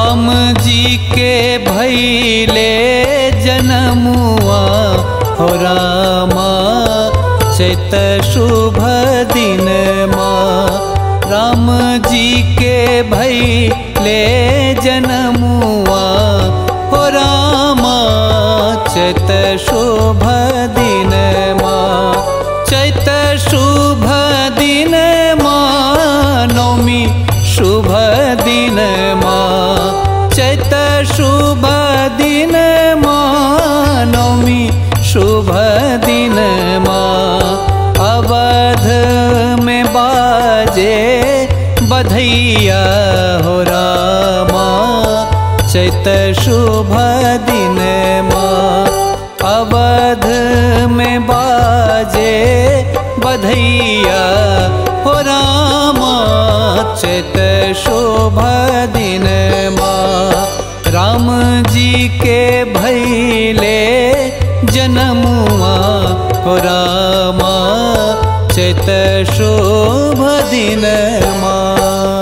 राम जी के भैले जनमुआ हो रामा चैत शुभ दिन माँ राम जी के भैले जनमुआ हो रामा चैत शुभ दिन माँ चैत शुभ दिन माँ नौमी शुभ दिन माँ चैत शुभ दिन माँ नौमी शुभ दिन माँ अवध में बाजे बधैया हो रामा चैत शुभ दिन माँ अवध में बाजे बधैया हो रामा चैत शुभ दिन माँ राम जी के भैले जनमुआ हो रामा चैत शुभ दिन माँ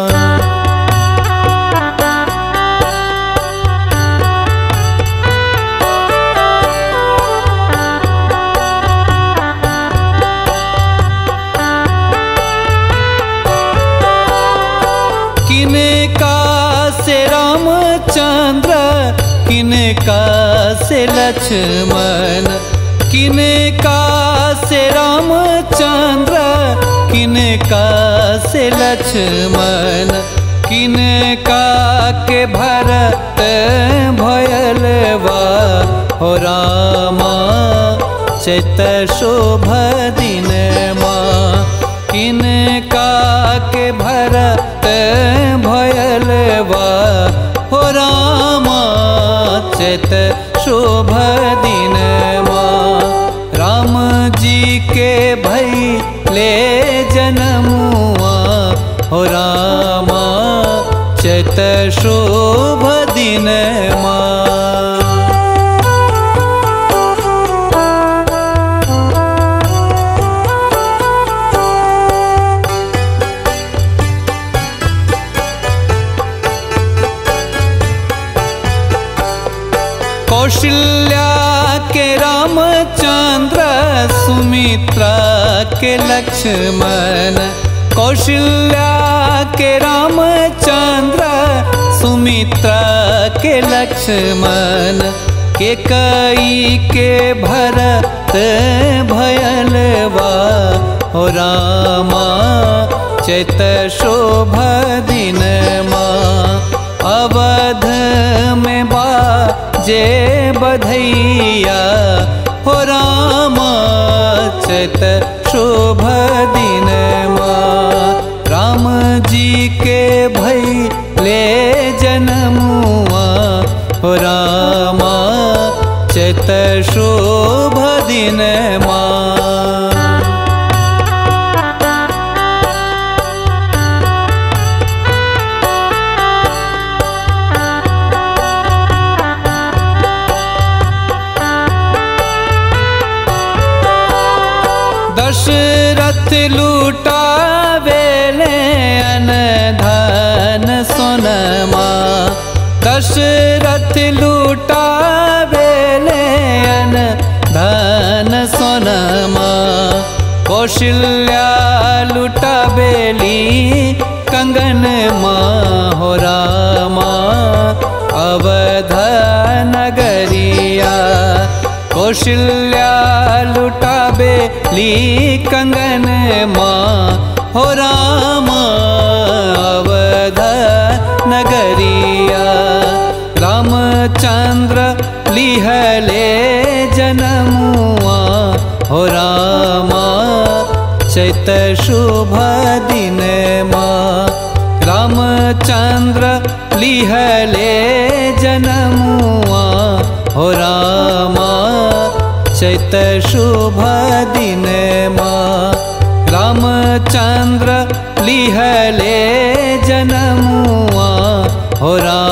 किनका से रामचंद्र किनका से लक्ष्मण किनका से रामचंद्र किनका से लक्ष्मण किनका के भरत भयलवा हो रामा चैत शोभ दिन माँ किनका के भरत भयलवा हो रामा चैत शोभ दिन माँ राम जी के भई ले जनमुआ हो रामा चैत शोभ दिन माँ कौशल्या के रामचंद्र सुमित्रा के लक्ष्मण कौशल्या के रामचंद्र सुमित्रा के लक्ष्मण के कई के भरत भयलवा हो रामा चैत शोभ दिन माँ अवध में बा जे बधैया हो रामा चैत शोभ दिन माँ राम जी के भई ले जनमुआ हो रामा चैत शोभ दिन माँ दशरथ लूटावेले अन धन सोनमा दशरथ लूटावेले अन धन सोनमा कौशल्या लुटाबेली कंगन माँ हो रामा अवध नगरिया कौशल्या लुटाबे ली कंगन माँ हो रामा अवध नगरिया रामचंद्र लिहले जनमुआ हो रामा चैत शुभ दिन माँ रामचंद्र लिहले जनमुआ हो रामा चैत शुभ दिन माँ रामचंद्र लिहले जनमुआ हो रामा